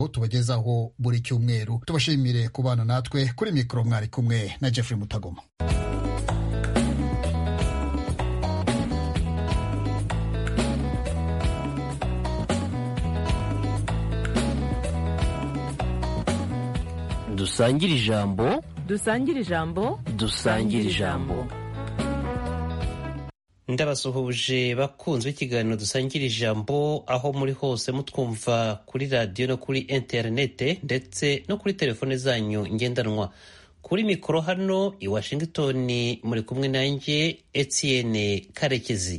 tubagezaho buri cyumweru tubashimire kubana natwe kuri mikoro mwari kumwe na jeffrey mutagoma dusangire ijambo dusangire ijambo dusangire ijambo ndabasuhuje bakunzwe ikiganiro dusangira ijambo aho muri hose mutwumva kuri radiyo no kuri interinete ndetse no kuri telefone zanyu ngendanwa kuri mikoro hano i washington muri kumwe nanjye etienne karekezi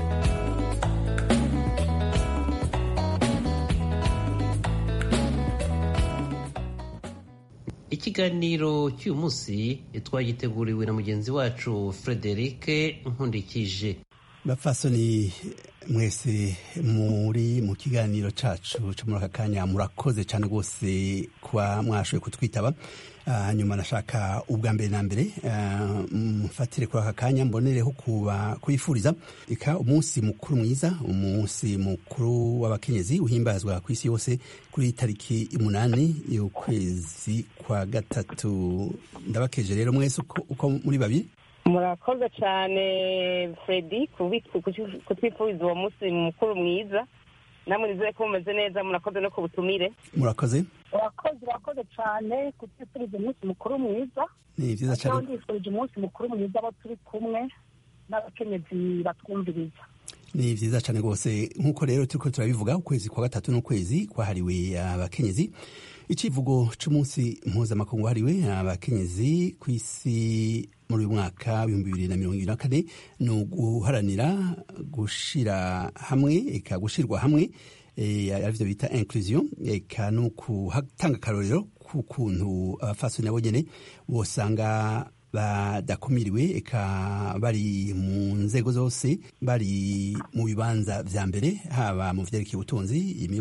ikiganiro cy'uyu munsi twagiteguriwe na mugenzi wacu frederic nkundikije bapfasoni mwese muri mu kiganiro cacu cyo muri aka kanya murakoze cyane rwose kuba mwashoboye kutwitaba hanyuma nashaka ubwa mbere na mbere mfatire kuri aka kanya mbonereho kuba kuyifuriza reka umunsi mukuru mwiza umunsi mukuru w'abakenyezi uhimbazwa ku isi yose kuri tariki umunani y'ukwezi kwa gatatu ndabakeje rero mwese uko muri babiri murakoze cyane fredi kutwifuriza uwo munsi mukuru mwiza namwe nizere ko mumeze neza murakoze no ku butumire murakoze urakoze urakoze cyane kutwifuriza umunsi mukuru mwiza ni byiza cyane ndifurije umunsi mukuru mwiza abo turi kumwe n'abakenyezi batwumviriza ni byiza cyane rwose nk'uko rero turiko turabivuga ukwezi kwa gatatu n'ukwezi kwahariwe abakenyezi icivugo c'umunsi mpuzamakungu wahariwe abakenyezi ku isi muri uyu mwaka w'ibihumbi bibiri na mirongo ibiri na kane ni uguharanira gushira hamwe eka gushirwa hamwe arivyo bita inclusion eka no gutanga akarorero k'ukuntu abafasoni nabo nyene bosanga badakumiriwe eka bari mu nzego zose bari mu bibanza vya mbere haba mu vyerekeye ubutunzi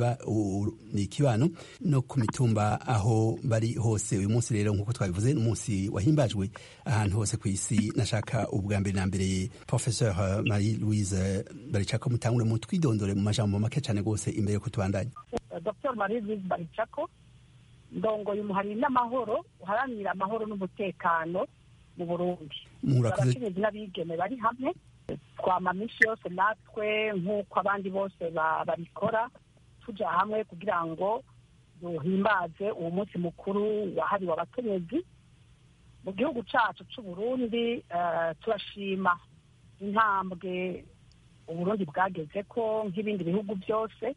ikibano no ku mitumba aho bari hose uyu munsi rero nk'uko twabivuze n'umunsi wahimbajwe ahantu hose ku isi nashaka ubwa mbere na mbere professeur marie louise baricako mutangure mu twidondore mu majambo make cane rwose imbere yuko tubandanya dr marie louise baricako ndongoye umuhari n'amahoro uharanira amahoro n'umutekano mu burundi abakenyezi n'abigeme bari hamwe twama minsi yose natwe nk'uko abandi bose babikora tuja hamwe kugira ngo duhimbaze uwo munsi mukuru wahariwe abakenyezi mu gihugu cacu c'uburundi turashima intambwe uburundi bwagezeko nk'ibindi bihugu byose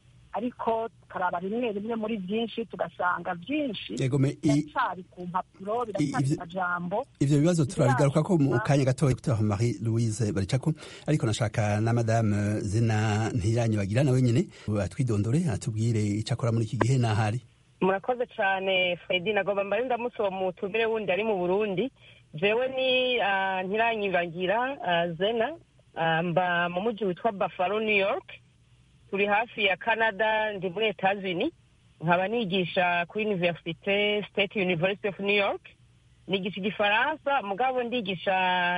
ariko tukaraba rimwe rimwe muri byinshi tugasanga byinshi biracyari ku mpapuro biracyari amajambo ivyo bibazo turabigaruka ko mu kanya gatoya dr marie louise baricako ariko nashaka na madame zina ntiranyibagira nawe nyene atwidondore atubwire ico akora muri iki gihe n'ahari murakoze cyane fredi nagomba mbare ndamutse uwo mutumire wundi ari mu burundi jewe ni ntiranyibagira zena mba mu muji witwa buffalo new york turi hafi ya canada ndi muri etats-unis nkaba nigisha kuri universite state university of new york nigisha igifaransa mugabo ndigisha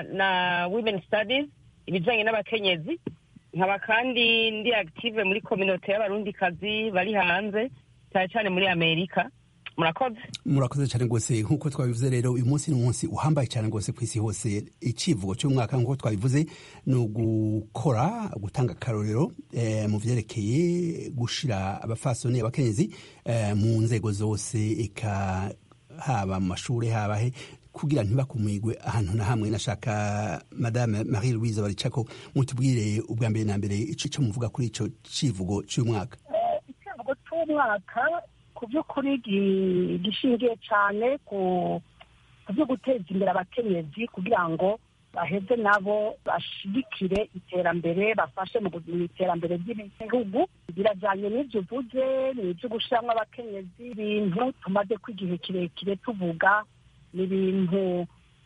na women studies ibijanye n'abakenyezi nkaba kandi ndi active muri kominote y'abarundikazi bari hanze cyane cyane muri amerika murakoze murakoze cyane rwose nk'uko twabivuze rero uyu munsi ni umunsi uhambaye cyane rwose ku isi hose icivugo cy'umwaka nk'uko twabivuze ni ugukora gutanga akarorero mu vyerekeye gushira abafasoni abakenyezi mu nzego zose eka haba mu mashuri haba he kugira ntibakumigwe ahantu na hamwe nashaka madame marie louise baricako mutubwire ubwa mbere na mbere ico muvuga kuri ico civugo c'umwaka icivugo c'umwaka ku by'ukuri gishingiye cyane ku byo guteza imbere abakenyezi kugira ngo baheze nabo bashigikire iterambere bafashe mu iterambere ry'ibihugu birajyanye n'ibyo uvuze ni ibyo gushyiramo abakenyezi ibintu tumaze ko igihe kirekire tuvuga ni ibintu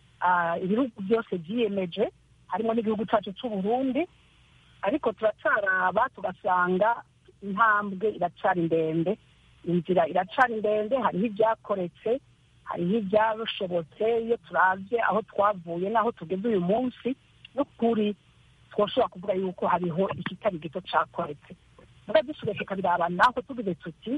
ibihugu byose byiyemeje harimo n'igihugu cyacu cy'u Burundi ariko turacaraba tugasanga intambwe iracyari ndende inzira iracyari ndende hariho ibyakoretse hariho ibyashobotse iyo turabye aho twavuye n'aho tugeze uyu munsi n'ukuri twashobora kuvuga yuko hariho ikitari gito cyakoretse muga dusubiye tukabiraba naho tugize tuti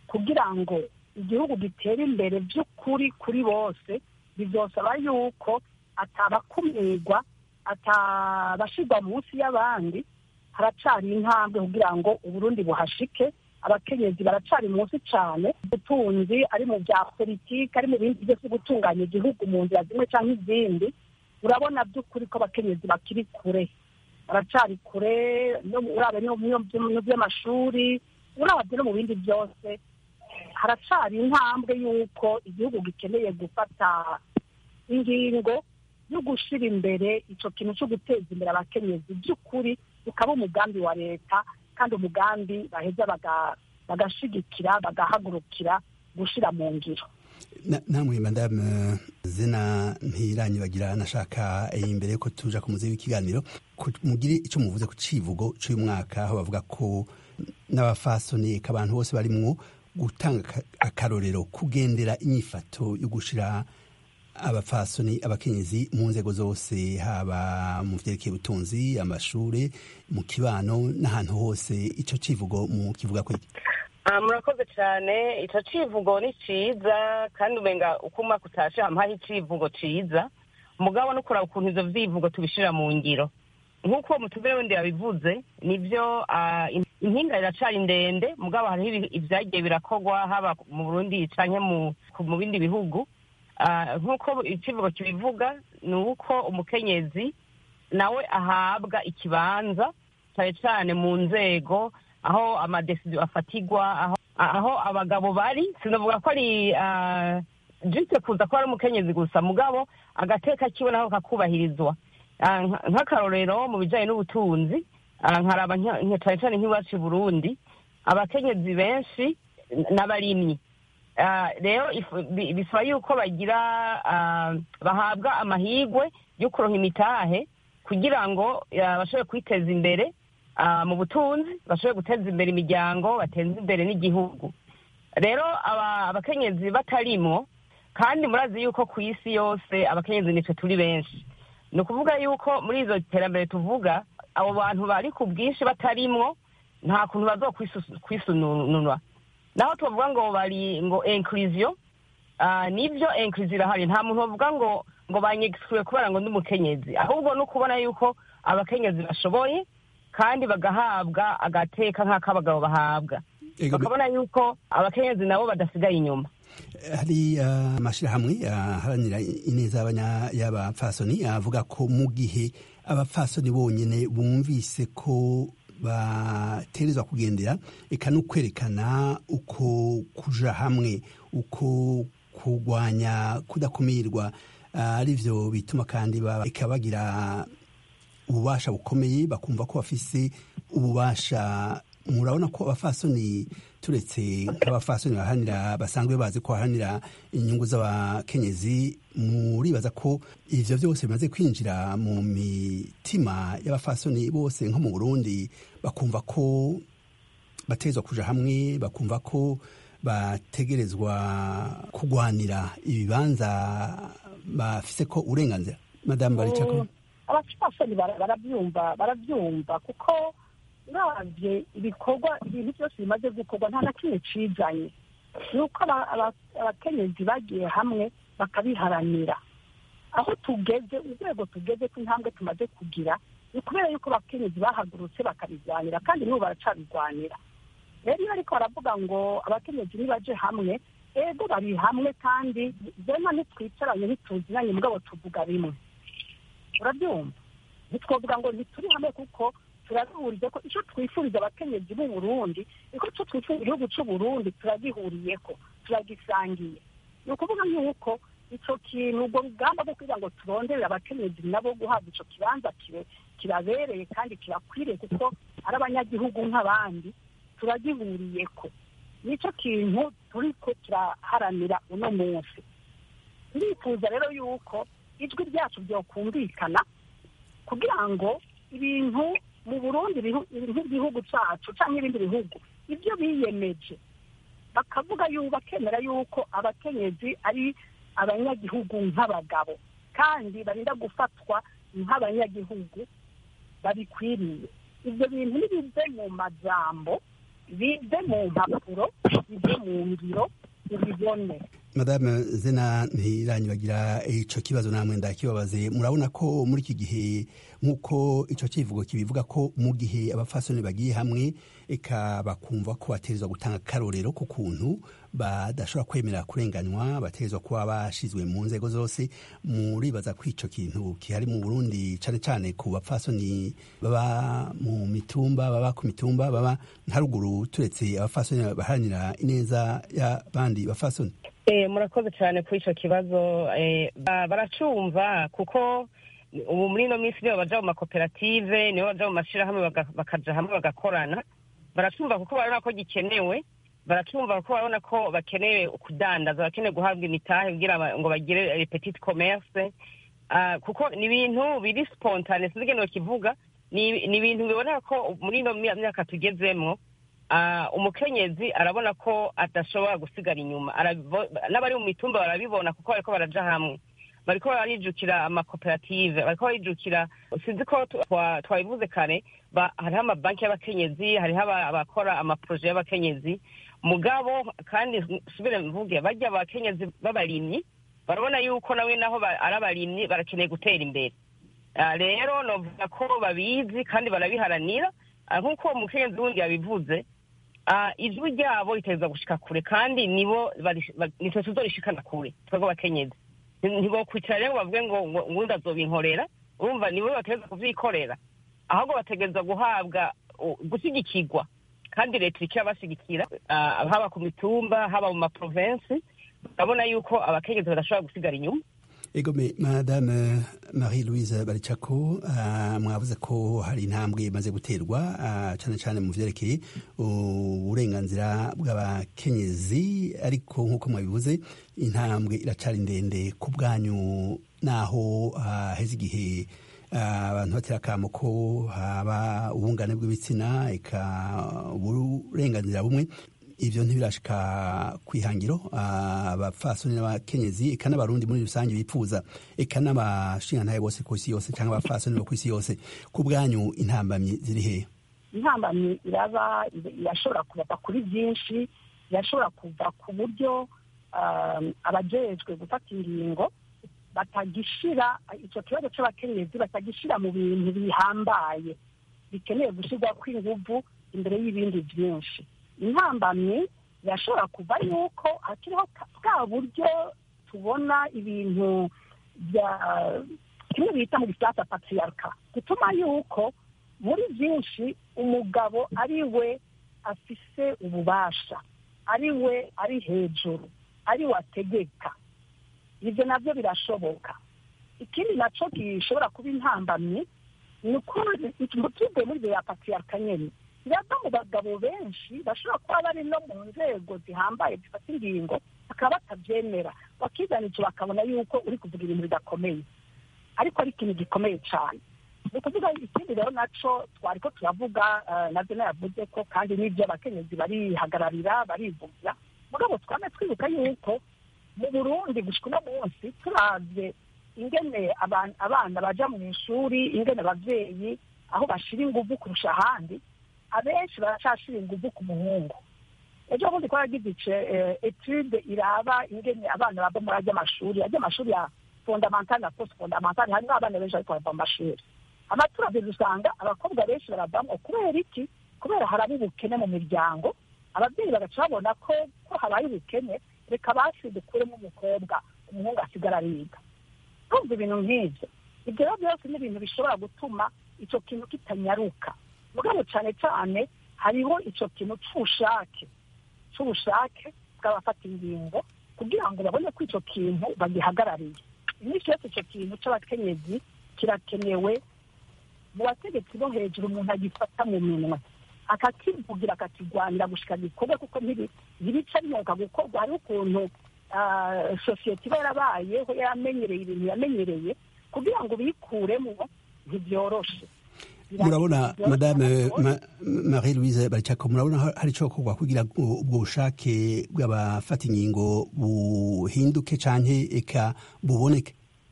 kugira ngo igihugu gitere imbere by'ukuri kuri bose bizosaba yuko atabakumirwa atabashirwa munsi y'abandi haracari intambwe kugira ngo uburundi buhashike abakenyezi baracari munsi cyane ubutunzi ari mu bya politiki ari mu bindi byose gutunganya igihugu mu nzira zimwe cyangwa izindi urabona by'ukuri ko abakenyezi bakiri kure baracari kure urabe no mu by'amashuri urabye no mu bindi byose haracari intambwe y'uko igihugu gikeneye gufata ingingo yo gushyira imbere icyo kintu cyo guteza imbere abakenyezi by'ukuri ukaba umugambi wa leta kandi umugambi baheza bagashigikira bagahagurukira gushyira mu ngiro namwe madame zina ntiranyibagira nashaka imbere yuko tuja ku muzi w'ikiganiro mugire icyo muvuze ku civugo cy'uyu mwaka aho bavuga ko n'abafasoni abantu bose barimwo gutanga akarorero kugendera inyifato yo gushira abafasoni abakenyezi mu nzego zose haba mu vyerekeye ubutunzi amashure mu kibano n'ahantu hose ico civugo mu kivuga ko iki murakoze cyane icyo civugo ni cyiza kandi umenga uko umwaka utashe hamuhaho icivugo cyiza mugabo no kuraba ukuntu ivyo vyivugo tubishira mu ngiro nk'uko uwo mutubire wende yabivuze nibyo impinga iracari ndende mugabo hariho ivyagiye birakorwa haba mu burundi canke mu bindi bihugu nk'uko icivugo kibivuga ni uko umukenyezi nawe ahabwa ikibanza cyane cyane mu nzego aho amadesiziyo afatirwa aho abagabo bari sinavuga ko ari jise kuza ko ari umukenyezi gusa mugabo agateka kiwe naho kakubahirizwa nk'akarorero mu bijyanye n'ubutunzi nkaraba cyane cyane nk'iwacu i burundi abakenyezi benshi n'abarimyi rero bisaba yuko bagira bahabwa amahirwe yo kuronka imitahe kugira ngo bashobore kwiteza imbere mu butunzi bashobore guteza imbere imiryango bateza imbere n'igihugu rero abakenyezi batarimwo kandi murazi yuko ku isi yose abakenyezi nitwe turi benshi ni ukuvuga yuko muri izo terambere tuvuga abo bantu bari ku bwinshi batarimwo nta kuntu bazokwisununwa naho tubavuga ngo bari ngo inclusion nibyo inclusion irahari nta muntu bavuga ngo ngo banyegisiwe kubera ngo ndi umukenyezi ahubwo ni ukubona yuko abakenyezi bashoboye kandi bagahabwa agateka nk'ak'abagabo bahabwa bakabona yuko abakenyezi nabo badasigaye inyuma hari amashyirahamwe aharanira ineza y'abapfasoni avuga ko mu gihe abapfasoni bonyine bumvise ko baterezwa kugendera eka no kwerekana uko kuja hamwe uko kurwanya kudakumirwa ari byo bituma kandi eka bagira ububasha bukomeye bakumva ko bafise ububasha murabona ko abafasoni turetse nk'abafasoni baharanira basanzwe bazi ko baharanira inyungu z'abakenyezi muribaza ko ivyo vyose bimaze kwinjira mu mitima y'abafasoni bose nko mu burundi bakumva ko batezwa kuja hamwe bakumva ko bategerezwa kugwanira ibibanza bafise ko uburenganzira madamu baricako abafasoni barabyumva barabyumva kuko uravye ibikorwa ibintu byose bimaze gukorwa nta na kimwe cijanye ni uko abakenyezi bagiye hamwe bakabiharanira aho tugeze urwego tugeze ko intambwe tumaze kugira ni kubera yuko abakenyezi bahagurutse bakabirwanira kandi n'ubu baracabirwanira rero iyo ariko baravuga ngo abakenyezi nibaje hamwe ego bari hamwe kandi zema ntitwicaranye ntituzinanye mugabo tuvuga bimwe urabyumva ntitwavuga ngo ntituri hamwe kuko turabihuriye ko icyo twifuriza abakenyezi b'u Burundi niko cyo twifuriza igihugu cy'u Burundi turagihuriyeko turagisangiye ni ukuvuga yuko icyo kintu ubwo rugamba rwo kugira ngo turonderere abakenyezi nabo guhabwa icyo kibanza kirabereye kandi kirakwiriye kuko ari abanyagihugu nk'abandi turagihuriyeko nicyo kintu turi ko kiraharanira uno munsi turifuza rero yuko ijwi ryacu ryokumvikana kugira ngo ibintu mu burundi nk'igihugu cyacu cyangwa ibindi bihugu ibyo biyemeje bakavuga yuko bakemera yuko abakenyezi ari abanyagihugu nk'abagabo kandi barinda gufatwa nk'abanyagihugu babikwiriye ibyo bintu nibive mu majambo bive mu mpapuro bive mu ngiro ubibone madame zena ntiranyibagira ico kibazo namwe ndakibabaze murabona ko muri iki gihe nk'uko ico kivugo kibivuga ko mu gihe abafasoni bagiye hamwe eka bakumva ko bategerezwa gutanga akarorero ku kuntu badashobora kwemera kurenganywa bategerezwa kuba bashizwe mu nzego zose muribaza ko ico kintu kihari mu burundi cane cane ku bapfasoni baba mu mitumba baba ku mitumba baba ntaruguru turetse abafasoni baharanira ineza y'abandi bafasoni murakoze cyane kuri icyo kibazo baracumva kuko ubu muri ino minsi nibo baja mu makoperative nibo baja mu mashyirahamwe bakaja hamwe bagakorana baracumva kuko barabona ko gikenewe baracumva kuko barabona ko bakeneye kudandaza bakeneye guhabwa imitahe kugira ngo bagire petite commerce kuko ni ibintu biri spontane sinzi ngene kivuga ni ibintu biboneka ko muri ino myaka tugezemwo umukenyezi arabona ko adashobora gusigara inyuma n'abari mu mitumba barabibona kuko bariko baraja hamwe bariko barijukira amakoperative bariko barijukira sinzi ko twabivuze kare hariho amabanki y'abakenyezi hariho abakora amaproje y'abakenyezi mugabo kandi subire mvuge barya abakenyezi b'abarimyi barabona yuko nawe naho ari abarimyi barakeneye gutera imbere rero novuga ko babizi kandi barabiharanira nk'uko uwo mukenyezi wundi yabivuze ijwi ryabo riteza gushika kure kandi nibo nitwe tuzorishikana kure twebwe abakenyezi ntibokwicara rero bavuge ngo ngundi azobinkorera urumva nibo bategereza kuvyikorera ahubwo bategereza guhabwa gushyigikirwa kandi leta iriko irabashigikira haba ku mitumba haba mu maprovensi urabona yuko abakenyezi badashobora gusigara inyuma egome madame marie louise baricako uh, mwavuze ko hari intambwe imaze guterwa uh, cyane cyane mu vyerekeye uburenganzira bw'abakenyezi ariko nk'uko mwabivuze intambwe iracari ndende ku bwanyu naho haheze uh, igihe abantu batera akamo ko haba ubungane bw'ibitsina eka uburenganzira bumwe ivyo ntibirashika kwihangiro abapfasoni n'abakenyezi eka n'abarundi muri rusange bipfuza eka n'abashingantahe bose ku isi yose cyangwa abapfasoni bo ku isi yose ku bwanyu intambamyi ziri hehe intambamyi iraba irashobora kuva kuri byinshi irashobora kuva ku buryo abajejwe gufata ingingo batagishira icyo kibazo cy'abakenyezi batagishira mu bintu bihambaye bikeneye gushyirwa kw'inguvu imbere y'ibindi byinshi intambamyi birashobora kuva yuko hakiriho bwa buryo tubona ibintu bya kimwe bita mu gisata patriarka gutuma yuko muri byinshi umugabo ari we afise ububasha ari we ari hejuru ari we ategeka ibyo nabyo birashoboka ikindi nacyo gishobora kuba intambamyi ni uko tuvuye muri bya patriarka nyine birava mu bagabo benshi bashobora kuba bari no mu nzego zihambaye zifata ingingo bakaba batabyemera bakizana icyo bakabona yuko uri kuvuga ibintu bidakomeye ariko ari ikintu gikomeye cyane ni ukuvuga ikindi rero nacyo twari ko turavuga nabyo nayavuze ko kandi n'ibyo abakenyezi barihagararira barivugira mugabo twame twibuka yuko mu burundi gushika uno munsi turabye ingene abana baja mu ishuri ingene abavyeyi aho bashira inguvu kurusha ahandi abenshi baracashira inguvu ku muhungu ejo bundi twaragize ice etude iraba ingene abana bava muri arya mashuri arya mashuri ya fondamentale na post fondamentale harimwo abana benshi ariko bava mu mashuri abaturage dusanga abakobwa benshi baravamo kubera iki kubera haraba ubukene mu miryango ababyeyi bagaca babona ko ko habaye ubukene reka basi dukuremo umukobwa umuhungu asigara ariga kumva ibintu nk'ibyo ibyo rero byose ni ibintu bishobora gutuma icyo kintu kitanyaruka mugabo cyane cyane hariho icyo kintu cy'ubushake cy'ubushake bw'abafata ingingo kugira ngo babone ko icyo kintu bagihagarariye iminsi yose icyo kintu cy'abakenyezi kirakenewe mu bategetsi bo hejuru umuntu agifata mu minwe akakivugira akakigwanira gushika gikorwe kuko ntibica binyuka gukorwa hariho ukuntu sosiyete iba yarabayeho yaramenyereye ibintu yamenyereye kugira ngo bikuremo ntibyoroshe murabona madame marie louise baricako murabona hari icyo gukorwa kugira ngo ubwo bushake bw'abafata ingingo buhinduke canke eka buboneke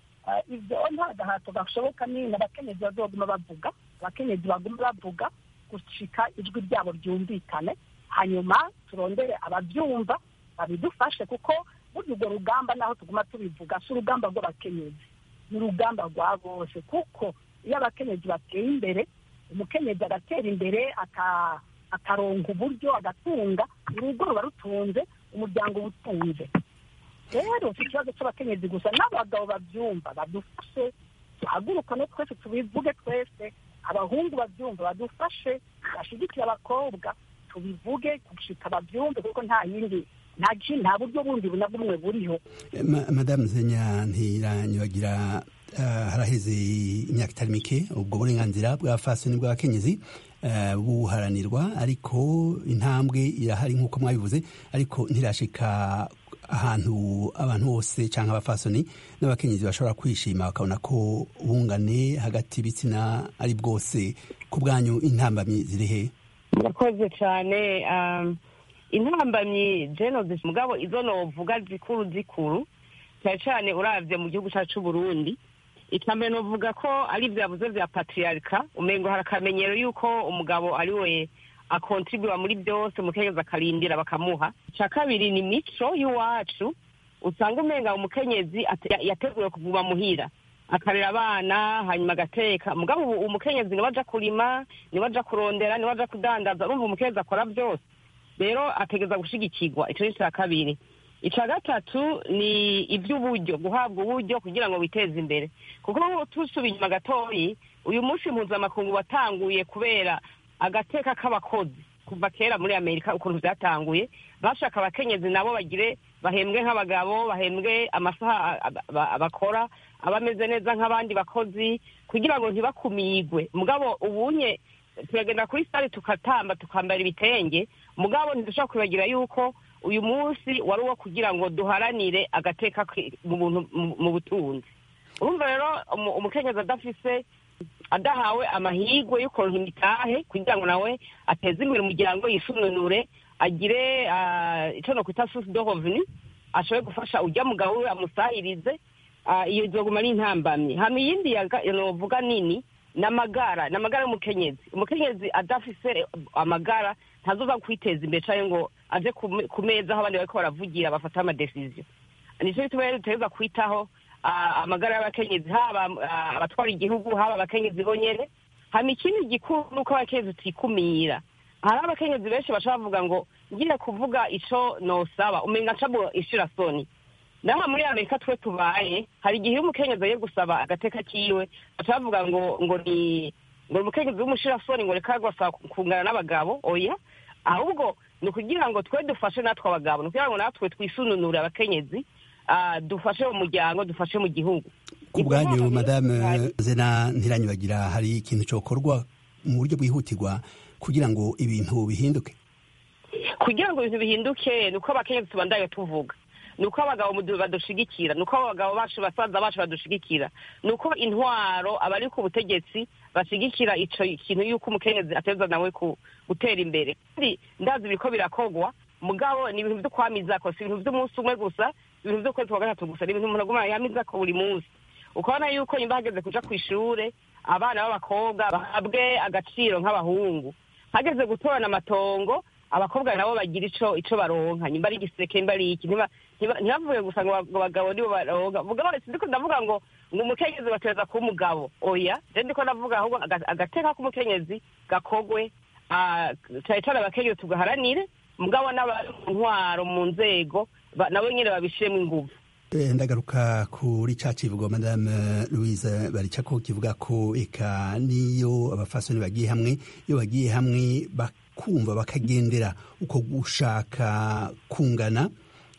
ibyo nta gahato gashoboka ni abakenyezi bazoguma bavuga abakenyezi baguma bavuga gushika ijwi ryabo ryumvikane hanyuma turondere ababyumva babidufashe kuko burya urwo rugamba naho tuguma tubivuga si urugamba rw'abakenyezi ni urugamba rwa bose kuko iyo abakenyezi bateye imbere umukenyezi agatera imbere akaronka uburyo agatunga urugo ruba rutunze umuryango uba utunze rero si ikibazo cy'abakenyezi gusa n'abagabo babyumva badufashe duhagurukane twese tubivuge twese abahungu babyumva badufashe bashyigikire abakobwa tubivuge gushika babyumve kuko nta yindi nta buryo bundi na bumwe buriho madamu zenya ntiranyubagira haraheze imyaka itari mike ubwo burenganzira bwa fasoni bw'abakenyezi buharanirwa ariko intambwe irahari nk'uko mwabivuze ariko ntirashika ahantu abantu bose cyangwa abafasoni n'abakenyezi bashobora kwishima bakabona ko ubungane hagati y'ibitsina ari bwose ku bwanyu intambamyi ziri he murakoze cyane intambamyi genocide mugabo izo novuga zikuru zikuru cyane cyane urabye mu gihugu cyacu Burundi icambere novuga ko ari ibyo yavuze bya patriarika umengo hari akamenyero y'uko umugabo ari we akontribura muri byose umukenyezi akarindira bakamuha icya kabiri ni mico y'iwacu usanga umenga umukenyezi yateguwe kuguma muhira akarera abana hanyuma agateka mugabo ubu umukenyezi niwe aja kurima niwe aja kurondera niwe aja kudandaza urumva umukenyezi akora byose rero ategeza gushigikirwa icyo ni icya kabiri icya gatatu ni iby'uburyo guhabwa uburyo kugira ngo witeze imbere kuko tusubiye inyuma gatoyi uyu munsi mpuzamakungu watanguye kubera agateka k'abakozi kuva kera muri amerika ukuntu byatanguye bashaka abakenyezi nabo bagire bahembwe nk'abagabo bahembwe amasaha bakora aba ameze neza nk'abandi bakozi kugira ngo ntibakumigwe mugabo ubunye turagenda kuri sitari tukatamba tukambara ibitenge mugabo ntidushobora kwibagira yuko uyu munsi wari uwo kugira ngo duharanire agateka mu butunzi urumva rero umukenyezi adafise adahawe amahirwe yo kuronka imitahe kugira ngo nawe ateze imbere umuryango yisununure agire icyo no kwita source de revenu ashobore gufasha ujya mugabo we amusahirize iyo izoguma ari intambamyi hama iyindi novuga nini ni amagara ni amagara y'umukenyezi umukenyezi adafise amagara ntazoza kwiteza imbere cyangwa ngo aje ku meza aho abandi bariko baravugira bafata amadesiziyo nicyo gituma rero dutegereza kwitaho amagara y'abakenyezi haba abatwara igihugu haba abakenyezi bonyene hama ikindi gikuru nuko abakenyezi utikumira hari abakenyezi benshi bashobora bavuga ngo ngiye kuvuga ico nosaba umenga ncamo ishirasoni naho muri amerika twe tubaye hari igihe iyo umukenyezi agiye gusaba agateka kiwe baca bavuga ngo ngo ni ngo umukenyezi w'umushirasoni ngo reka gusaba kungana n'abagabo oya ahubwo ni ukugira ngo twe dufashe natwe abagabo ni ukugira ngo natwe twisununure abakenyezi dufashe mu muryango dufashe mu gihugu ku bwanyu madame zena ntiranyubagira hari ikintu cyokorwa mu buryo bwihutirwa kugira ngo ibintu bihinduke kugira ngo ibintu bihinduke ni uko abakenyezi tubandaye tuvuga ni uko abagabo badushigikira ni uko abagabo bacu basaza bacu badushigikira ni uko intwaro abari ku butegetsi bashigikira ico kintu yuko umukenyezi ateza nawe gutera imbere kandi ndazi biriko birakogwa mugabo ni ibintu vyo kwamizako si ibintu vy'umunsi umwe gusa ibintu vy'ukwezi kwa gatatu gusa ni ibintu umuntu aguma yamizako buri munsi ukabona yuko nyumva hageze kuja kw'ishure abana b'abakobwa bahabwe agaciro nk'abahungu hageze gutorana amatongo abakobwa nabo bagira ico ico baronka nyumva ari igiseke mba ari iki ntibavuge gusa ngo abagabo nibo baronka mugabo sindiko ndavuga ngo ngo umukenyezi batereza kuba umugabo oya je ndiko ndavuga ahubwo agateka k'umukenyezi gakogwe cane cane abakenyezi tugaharanire mugabo n'abari mu ntwaro mu nzego nabo nyene babishiremo inguvu ndagaruka kuri ca kivugo madame louise baricako kivuga ko eka niyo abafasoni bagiye hamwe iyo bagiye hamwe bakumva bakagendera uko gushaka kungana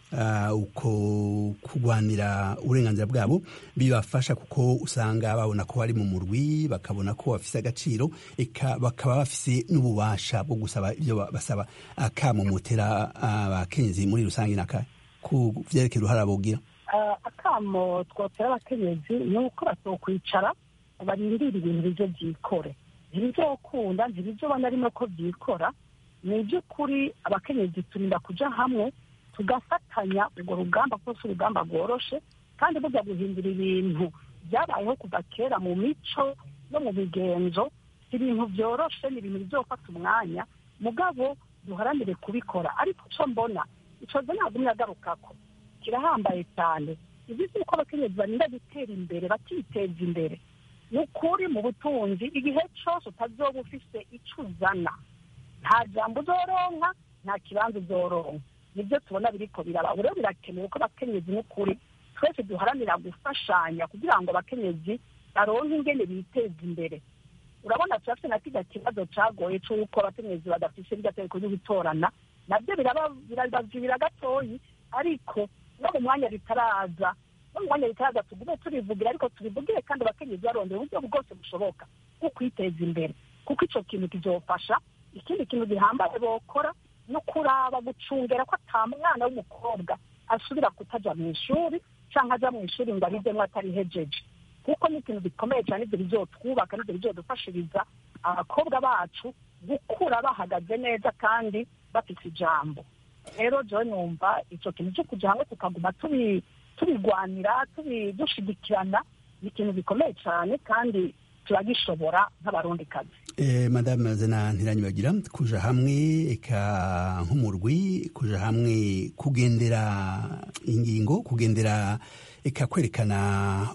uko kurwanira uburenganzira bwabo bibafasha kuko usanga babona ko bari mu murwi bakabona ko bafise agaciro eka bakaba bafise n'ububasha bwo gusaba ibyo basaba akamumutera abakenyezi muri rusange naka ku vyerekeye uruhara bogira akamo twotera abakenyezi ni uko batokwicara barindira ibintu bivyo vyikore ntibizokunda ntibizobona rimwe ko vyikora ni ivy'ukuri abakenyezi turinda kuja hamwe tugafatanya urwo rugamba rwose urugamba rworoshe kandi burya guhindura ibintu byabayeho kuva kera mu mico no mu migenzo si ibintu byoroshe ni ibintu bizofata umwanya mugabo duharanire kubikora ariko icyo mbona icyo nzo nagumye agarukako kirahambaye cyane izi si uko abakenyezi barinda gutera imbere bakiteza imbere ni ukuri mu butunzi igihe cyose utazoba ufise icyo uzana nta jambo uzoronka nta kibanza uzoronka nibyo tubona biriko biraba rero birakenewe ko abakenyezi n'ukuri twese duharanira gufashanya kugira ngo abakenyezi baronke ingene biteza imbere urabona turafite na kirya kibazo cagoye c'uko abakenyezi badafise irya tegeko ryo gutorana nabyo birabazibira gatoyi ariko no mu mwanya ritaraza no mu mwanya ritaraza tugume turivugira ariko turivugire kandi abakenyezi barondera uburyo bwose bushoboka bwo kwiteza imbere kuko ico kintu kizofasha ikindi kintu gihambaye bokora no kuraba gucungera ko ata mwana w'umukobwa asubira kutaja mu ishuri canke aja mu ishuri ngo abizemwo atarihejeje kuko ni ikintu gikomeye cyane ibyo bizotwubaka n'ibyo bizodufashiriza abakobwa bacu gukura bahagaze neza kandi bafite ijambo rero jo numva icyo kintu cyo kuja hamwe tukaguma tubigwanira dushigikirana ni ikintu gikomeye cyane kandi turagishobora nk'abarundikazi Eh, madame zena ntiranyibagira kuja hamwe eka nk'umurwi kuja hamwe kugendera ingingo kugendera eka kwerekana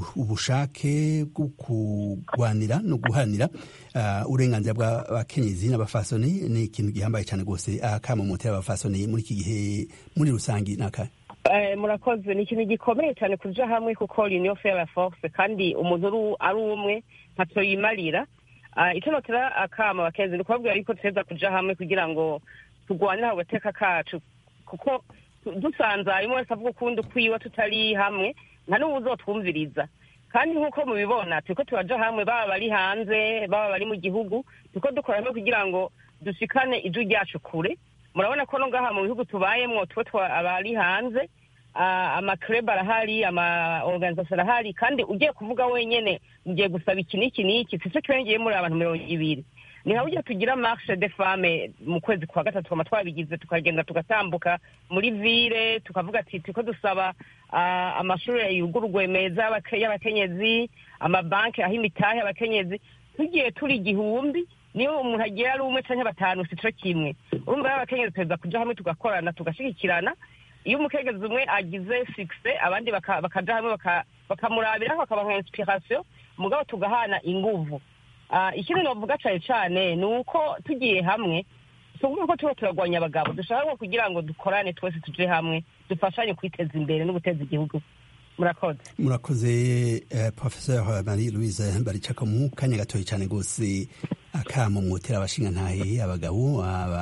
ubushake bwo kugwanira no guhanira uh, uburenganzira bw'abakenyezi n'abafasoni ni ikintu gihambaye cyane rwose akamomotera abafasoni muri iki gihe muri rusangi nakahe murakoze ni ikintu gikomeye cyane kuja hamwe kuko union fait la force kandi umuntu ari umwe ntacyo yimarira icyo notera akama abakenzi ni ukubabwira yuko tuheza kuja hamwe kugira ngo turwanire agateka kacu kuko dusanze harimo wese avuga ukundi ukwiwe tutari hamwe nta n'ubu uzotwumviriza kandi nk'uko mubibona turiko turaja hamwe baba bari hanze baba bari mu gihugu turiko dukora hamwe kugira ngo dushikane ijwi ryacu kure murabona ko no ngaha mu bihugu tubayemwo tuwe abari hanze amakreb arahari ama organisation arahari kandi ugiye kuvuga wenyene ugiye gusaba iki n'iki n'iki sico kirengeye muri abantu mirongo ibiri ni nka burya tugira marche de femme mu kwezi kwa gatatu twama twabigize tukagenda tugatambuka muri ville tukavuga ati turiko dusaba amashuri yugururwe meza y'abakenyezi amabanki aho imitahe y'abakenyezi tugiye turi igihumbi niyo umuntu agiye ari umwe canke batanu sico kimwe urumva rero abakenyezi tuza kuja hamwe tugakorana tugashigikirana iyo umukegezi umwe agize fixe abandi bakaja hamwe bakamurabiraho bakabaha inspiration mugabo tugahana inguvu ikindi novuga cane cane ni uko tugiye hamwe tuvuga ko tuba turagwanya abagabo dushaka kugira ngo dukorane twese tuje hamwe dufashanye kwiteza imbere no guteza igihugu murakoze murakoze uh, professeur marie louise baricaka mu kanya gatoyi cyane rwose akamo mwotera abashingantahe abagabo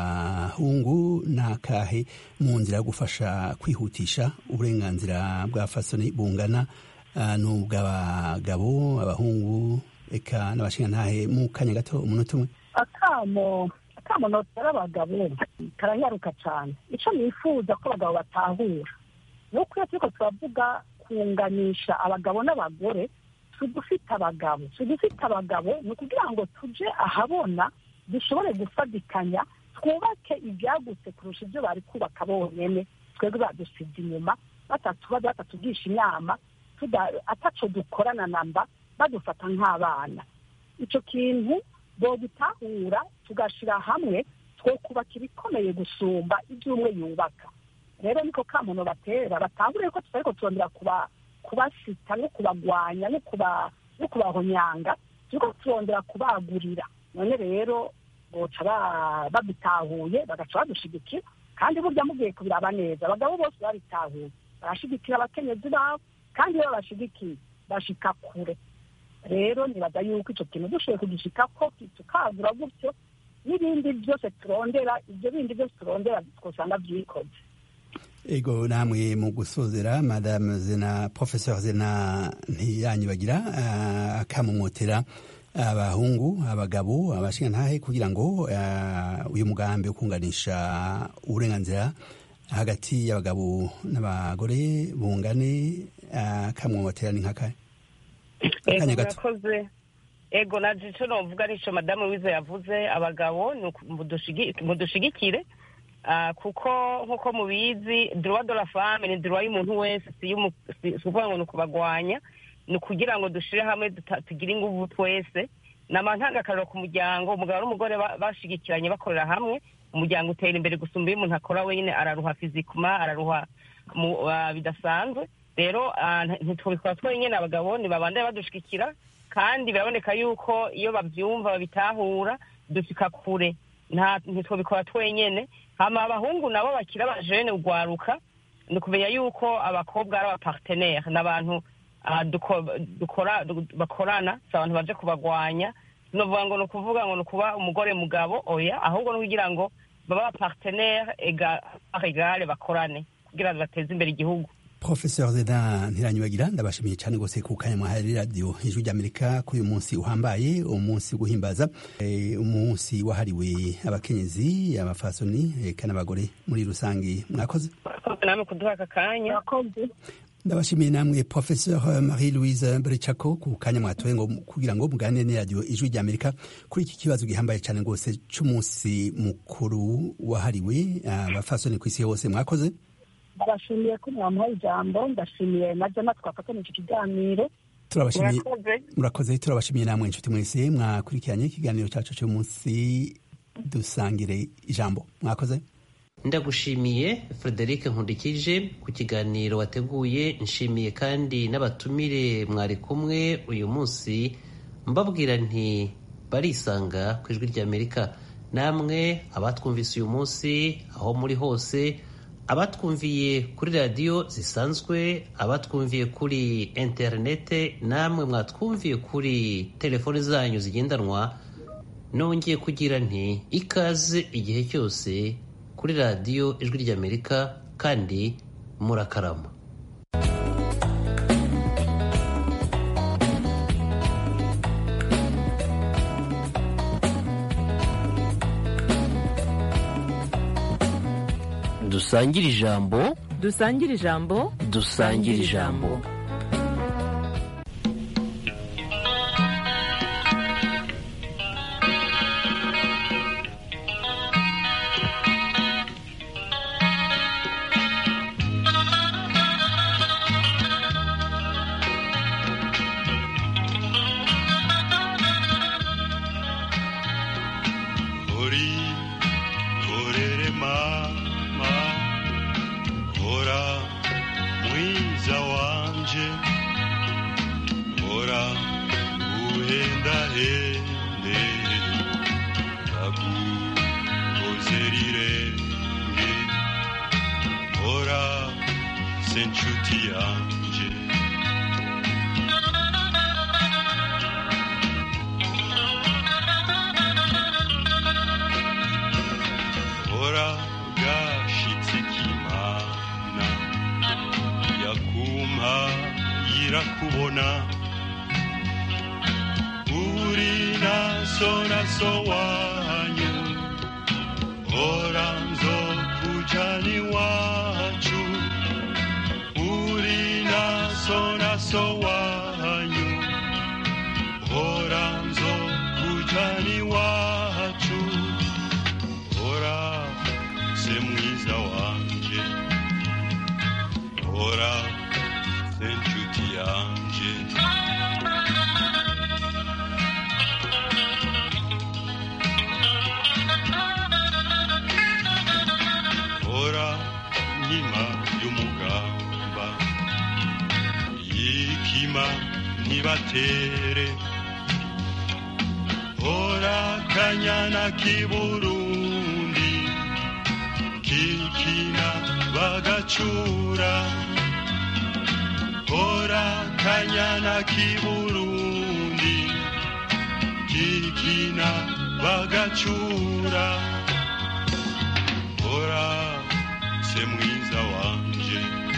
abahungu n'akahe mu nzira yo gufasha kwihutisha uburenganzira bwa fasoni bungana uh, n'ubw'abagabo abahungu eka n'abashingantahe mu kanya gato umunota umwe akamo akamo notera abagabo karanyaruka cyane icyo nifuza ko abagabo batahura ni uko iyo turiko turavuga kunganisha abagabo n'abagore tudufite abagabo tudufite abagabo ni ukugira ngo tuje ahabona dushobore gufatikanya twubake ibyagutse kurusha ibyo bari kubaka bonyine twebwe badusize inyuma batatubaza batatugisha inama ataco dukorana namba badufata nk'abana icyo kintu bogitahura tugashira hamwe two kubaka ibikomeye gusumba ibyo umwe yubaka rero niko kamuntu batera batahura ko tutariko turondera kuba kubasita no kubagwanya no kuba no kubahonyanga turiko turondera kubagurira none rero boca babitahuye bagaca badushigikira kandi burya mugiye kubiraba neza abagabo bose babitahuye barashigikira abakenyezi babo kandi iyo babashigikiye bashika kure rero nibaza yuko ico kintu dushoboye kugishikako tukagura gutyo n'ibindi byose turondera ibyo bindi byose turondera twosanga vyikoze ego namwe mu gusozera madame zena professeur zena ntiyanyibagira uh, akamumotera abahungu abagabo abashingantahe kugira ngo uh, uyu mugambi wo kunganisha uburenganzira hagati y'abagabo n'abagore bungane akamumotera uh, ni nkakahe akanya gato ego naje ico novuga nico madamu wize yavuze abagabo mudushigikire kuko nk'uko mubizi droit de la femme ni droit y'umuntu wese si ukuvuga ngo ni ukubagwanya ni ukugira ngo dushire hamwe tugire inguvu twese ni amantangakariro ku muryango umugabo n'umugore bashigikiranye bakorera hamwe umuryango utera imbere gusumba iyo umuntu akora wenyine araruha fizikuma araruha bidasanzwe rero ntitubikora twenyine abagabo ntibabandanye badushigikira kandi biraboneka yuko iyo babyumva babitahura dusika kure ntitubikora twenyine hama abahungu nabo bakira abajene ugwaruka ni ukumenya yuko abakobwa ari abapartenere ni abantu bakorana si abantu baje kubagwanya novuga ngo ni ukuvuga ngo ni ukuba umugore mugabo oya ahubwo ni kugira ngo babe abapartenere egale bakorane kugira ngo bateze imbere igihugu professeur zeda ntiranyibagira ndabashimiye cyane rwose ku kanya mwahaye radiyo ijwi ry'amerika kuri uyu munsi uhambaye umunsi guhimbaza umunsi wahariwe abakenyezi abafasoni eka n'abagore muri rusange mwakoze mwakoze namwe kuduha aka kanya ndabashimiye namwe professeur marie louise brechako ku kanya mwatoye ngo kugira ngo muganire n'iradiyo ijwi ry'amerika kuri iki kibazo gihambaye cyane rwose cy'umunsi mukuru wahariwe abafasoni ku isi hose mwakoze ndabashimiye ko mwamuhaye ijambo ndashimiye na jana twafatanya iki kiganiro turabashimiye murakoze turabashimiye namwe inshuti mwese mwakurikiranye ikiganiro cyacu cy'umunsi dusangire ijambo mwakoze ndagushimiye frederic nkundikije ku kiganiro wateguye nshimiye kandi n'abatumire mwari kumwe uyu munsi mbabwira nti barisanga ku ijwi ry'amerika namwe abatwumvise uyu munsi aho muri hose abatwumviye kuri radiyo zisanzwe abatwumviye kuri interinete namwe mwatwumviye kuri telefoni zanyu zigendanwa nongeye kugira nti ikaze igihe cyose kuri radiyo ijwi ry'amerika kandi murakarama dusangire ijambo dusangire ijambo dusangire ijambo kubona uri naso naso wanyu ora nzo kujani wacu uri naso naso wanyu ora nzo kujani wacu ora se mwiza wanje ora se nshuti yanje ora nkima y'umugamba yikima ntibatere ora kanyana k'iburundi kikina bagacura ora kanyana k'iburundi kikina bagacura ora se mwiza wanje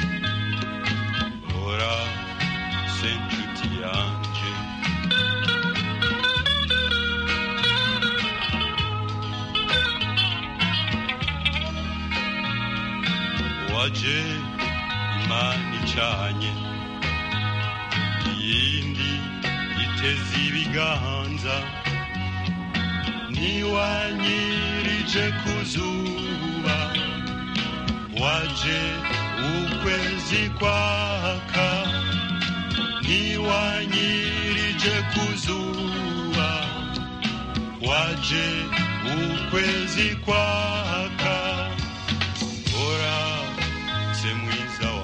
ora se nshuti yanje waje imana icanye iyindi iteze ibiganza niwanyirije ku zuba waje ukwezi kwaka niwanyirije ku zuba waje ukwezi kwaka